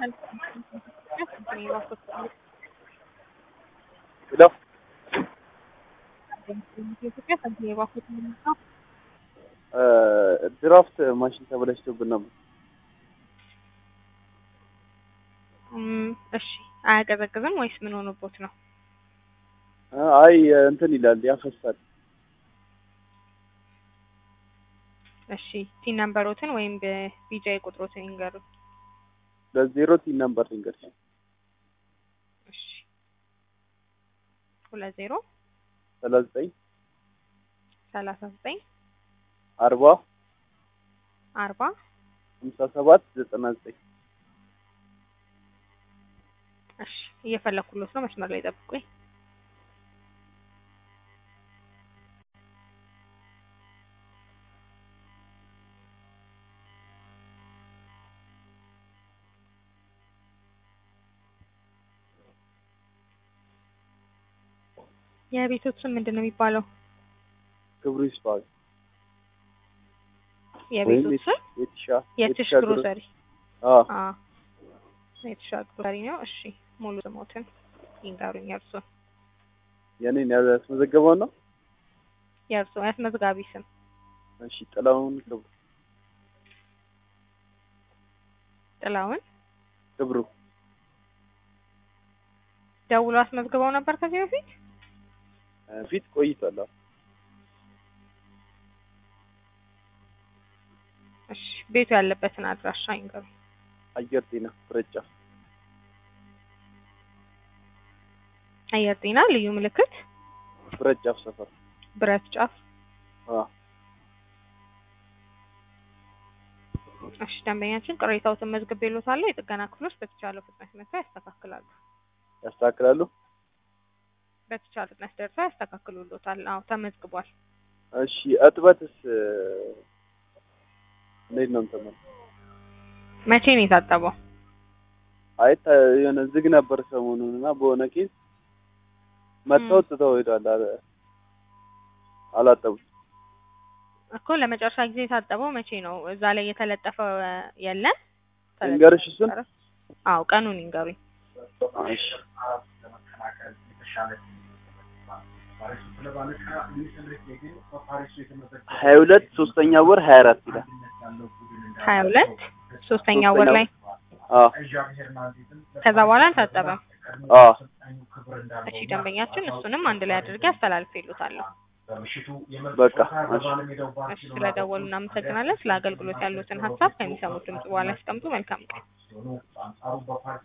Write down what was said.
ሄሎ ድራፍት ማሽን ተበላሽቶብን ነበር። እሺ አያቀዘቅዝም ወይስ ምን ሆኖቦት ነው? አይ እንትን ይላል ያፈሳል። እሺ ቲን ነምበሮትን ወይም በቢጃይ ቁጥሮትን ይንገሩ። ለዜሮ ቲን ነምበር ልንገርሽ። እሺ ሁለት ዜሮ ሰላሳ ዘጠኝ ሰላሳ ዘጠኝ አርባ አርባ ሀምሳ ሰባት ዘጠና ዘጠኝ እሺ እየፈለኩሎት ነው። መስመር ላይ ጠብቁኝ። የቤቶት ስም ምንድን ነው የሚባለው? ክብሩ ይስፋ የቤቶት ስም የትሻ የትሽ ግሮሰሪ። አዎ አዎ የትሻ ግሮሰሪ ነው። እሺ ሙሉ ስሞትን ይንገሩኝ። የእርሶ የኔን ያስመዘገበው ነው። የእርሶ ያስመዝጋቢ ስም እሺ ጥላሁን ክብሩ ጥላውን ክብሩ ደውሎ አስመዝግበው ነበር ከዚህ በፊት? ፊት ቆይቷል። አዎ እሺ ቤቱ ያለበትን አድራሻ ይንገሩ። አየር ጤና ፍረጫ አየር ጤና ልዩ ምልክት ፍረጫፍ ሰፈር ብረት ጫፍ። አዎ እሺ ደንበኛችን ቅሬታዎትን መዝግቤልዎታለሁ። የጥገና ክፍሎች በተቻለው ፍጥነት መጥተው ያስተካክላሉ። ያስተካክላሉ። በተቻለ ፍጥነት ደርሰው ያስተካክሉልዎታል። አዎ ተመዝግቧል። እሺ እጥበትስ እንዴት ነው እንትን ነው? መቼ ነው የታጠበው? አይ ተ- የሆነ ዝግ ነበር ሰሞኑን እና በሆነ ኬዝ መጥተው ትተው ሄዷል። አለ አላጠቡት። እኮ ለመጨረሻ ጊዜ የታጠበው መቼ ነው? እዛ ላይ የተለጠፈ የለም? ልንገርሽ እሱን? አዎ ቀኑን ይንገሩኝ። እሺ ሀያ ሁለት ሶስተኛ ወር ሀያ አራት ይላል። ሀያ ሁለት ሶስተኛ ወር ላይ አዎ ከዛ በኋላ አልታጠበም። አዎ እሺ ደንበኛችን እሱንም አንድ ላይ አድርጌ አስተላልፌልዎታለሁ። በቃ እሺ እሺ ስለደወሉ እናመሰግናለን። ስለ አገልግሎት ያሉትን ሀሳብ ከሚሰሙት ድምጽ በኋላ ያስቀምጡ። መልካም ቀን።